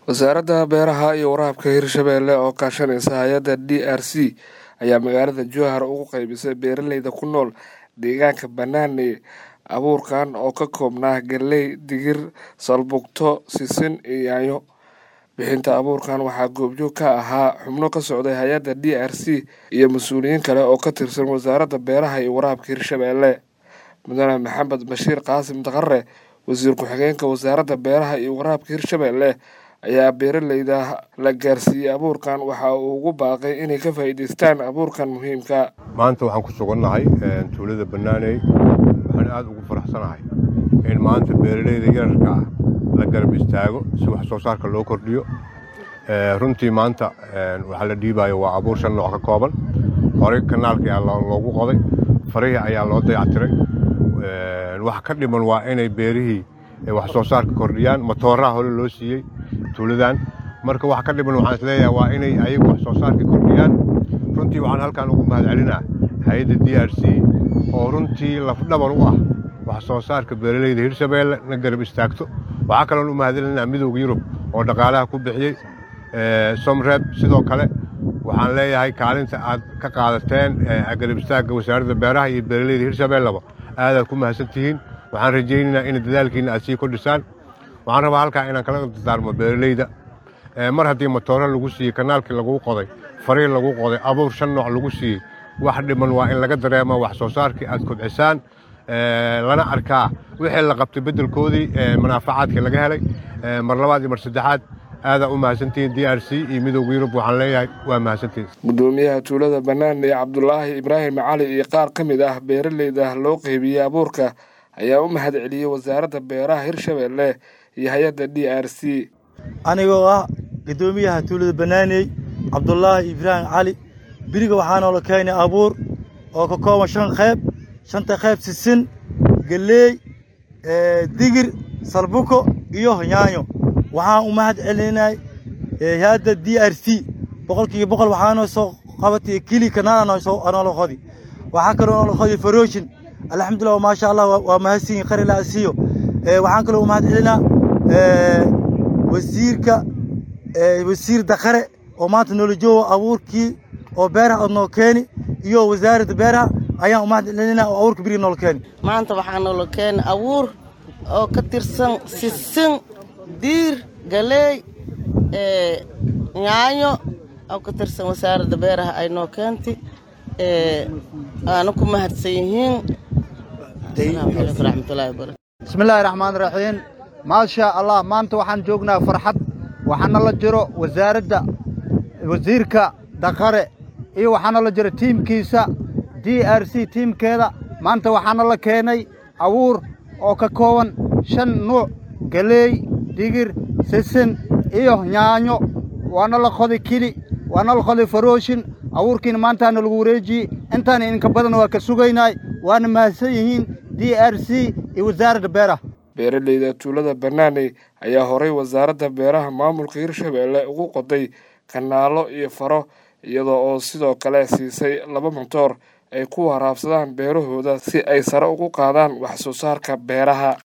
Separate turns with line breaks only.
wasaaradda beeraha iyo waraabka hirshabeelle oo kaashanaysa hay-adda d r c ayaa magaalada jowhar ugu qeybisay beeraleyda ku nool deegaanka banaane abuurkan oo ka koobnaa galley digir salbugto sisin iyo yaanyo bixinta abuurkan waxaa goobjoog ka ahaa xubno ka socday hay-adda d r c iyo mas-uuliyiin kale oo ka tirsan wasaaradda beeraha iyo waraabka hirshabeelle mudane maxamed bashiir qaasim daqare wasiir ku-xigeenka wasaaradda beeraha iyo waraabka hirshabeelle ayaa beeraleyda la gaarsiiyey abuurkan waxa uu ugu baaqay inay ka faa'iidaystaan abuurkan muhiimka
maanta waxaan ku sugannahay tuulada bannaaney waxaan aada ugu faraxsanahay in maanta beeraleyda yararka ah la garab istaago si wax soo saarka loo kordhiyo runtii maanta waxaa la dhiibayo waa abuur shan nooc ka kooban horey kanaalkii aa loogu qoday farihii ayaa loo dayactiray wax ka dhiman waa inay beerihii wax soo saarka kordhiyaan matooraha hore loo siiyey tuuladan marka wax ka dhiman waxaan isleeyahay waa inay ayagu wax soo saarka kordhiyaan runtii waxaan halkaan ugu mahadcelinaa hay-adda d r c oo runtii lafdhabar u ah wax soo saarka beeraleyda hirshabeelle na garab istaagto waxaa kaloon u mahadcelinaa midowda yurub oo dhaqaalaha ku bixiyey somreeb sidoo kale waxaan leeyahay kaalinta aad ka qaadateen garab istaagga wasaaradda beeraha iyo beeraleyda hirshabeelleba aadaad ku mahadsan tihiin waxaan rajaynaynaa in dadaalkiina aad sii kordhisaan waxaan rabaa halkaa inaan kala dardaarmo beeraleyda mar haddii matooro lagu siiyey kanaalkii laguu qoday fariin lagu qoday abuur shan nooc lagu siiyey wax dhiman waa in laga dareemo wax soo saarkii aad kobcisaan lana arkaa wixii la qabtay beddelkoodii manaafacaadkii laga helay mar labaad iyo mar saddexaad aadaa u mahadsantihiin d r c iyo midowga yurub waxaan leeyahay waa mahadsantihiin
gudoomiyaha tuulada bannaan ee cabdulaahi ibraahim cali iyo qaar ka mid ah beeraleyda loo qeybiyey abuurka ayaa u mahad celiyey wasaaradda beeraha hirshabeelle iyo hay-adda d r c
anigoo ah guddoomiyaha tuulada bannaaney cabdulaahi ibraahim cali beriga waxaa noola keenay abuur oo ka kooban shan qayb shanta qayb sisin galleey digir salbuko iyo yaanyo waxaan u mahad celinay hay-adda d r c boqolkiiba boqol waxaanoo soo qabatay kili kanaala noola qodi waxaa kaloo noola qodi faroshin alxamdulillah maasha allah waa mahadsiin qarilaa siiyo waxaan kaloo u mahad celinaa wasiirka wasiir dakare oo maanta noola joogo abuurkii oo beeraha ad noo keeni iyo wasaaradda beeraha ayaan u mahad celinaa oo abuurka beriga noola keeni
maanta waxaa noola keeni abuur oo ka tirsan sisin diir galeey yaanyo oo ka tirsan wasaaradda beeraha ay noo keentay aana ku mahadsan yihiin
bismillaahi raxmaan raxiim maasha allah maanta waxaan joognaa farxad waxaana la jiro wasaaradda wasiirka daqare iyo waxaana la jiro tiimkiisa d r c tiimkeeda maanta waxaana la keenay abuur oo ka kooban shan nuuc galeey digir sisin iyo yaanyo waana la qoday kili waana la qoday farooshin abuurkiina maantaana lagu wareejiyey intaana idinka badan waa ka sugaynay waana mahadsan yihiin d r c iyo wasaaradda beeraha
beeraleyda tuulada bannaaney ayaa horay wasaaradda beeraha maamulka hirshabeelle ugu qoday kanaalo iyo faro iyadoo oo sidoo kale siisay laba motoor ay ku waraabsadaan beerahooda si ay sare ugu qaadaan wax soo saarka beeraha